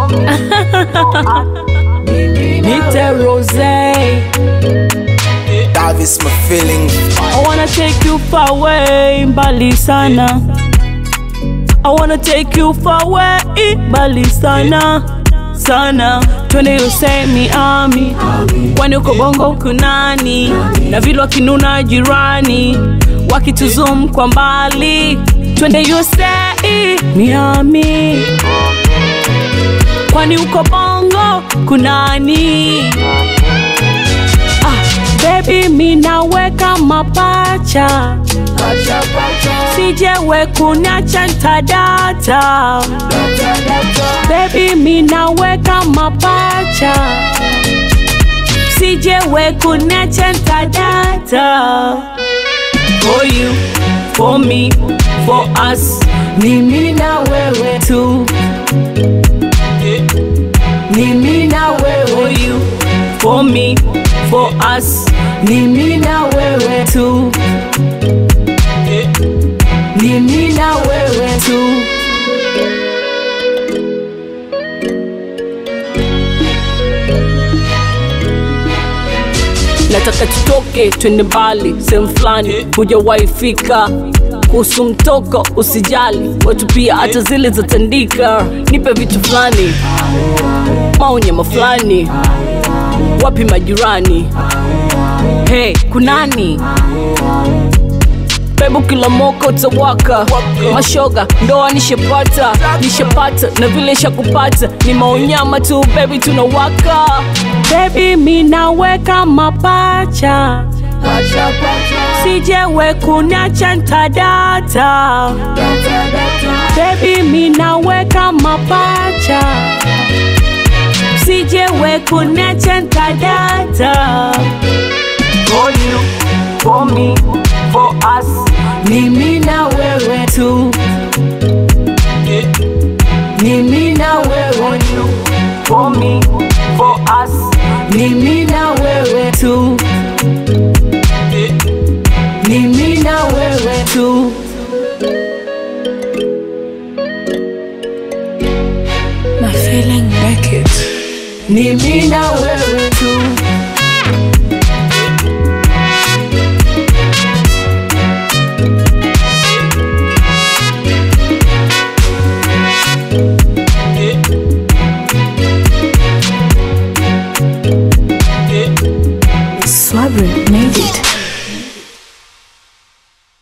Nite Rose. That is my feeling. I wanna take you far away, mbali sana. I wanna take you far away, mbali sana sana. Twende Usemi ami, kwani uko bongo kunani? Na vile wakinuna jirani, wakituzum kwa mbali. Twende Usemi Miami, kwani uko bongo kunani? Ah, baby minaweka mapacha sijewe kunacha ntadata baby minaweka mapacha sijewe kunacha ntadata for you for me for us ni mimi na wewe tu ni mimi na wewe for you for me for us ni mimi na wewe tu ni mimi na wewe tu nataka tutoke twende mbali sehemu fulani hujawahi fika kuhusu mtoko usijali watu pia hata zile zatandika nipe vitu fulani maonyama fulani wapi majirani hey kunani bebu kila moko utawaka mashoga ndoa nishepata nishepata na vile shakupata ni maonyama tu bebi tunawaka bebi minaweka mapacha sijewe kunacha ntadata bebi minaweka mapacha sijewe kunacha ntadata for you, for me, for us. Ni mimi na wewe tu. Ni mimi na wewe tu. For me, for us. Ni mimi na wewe tu. Ni mimi na wewe tu. My feeling naked. Ni mimi na wewe tu.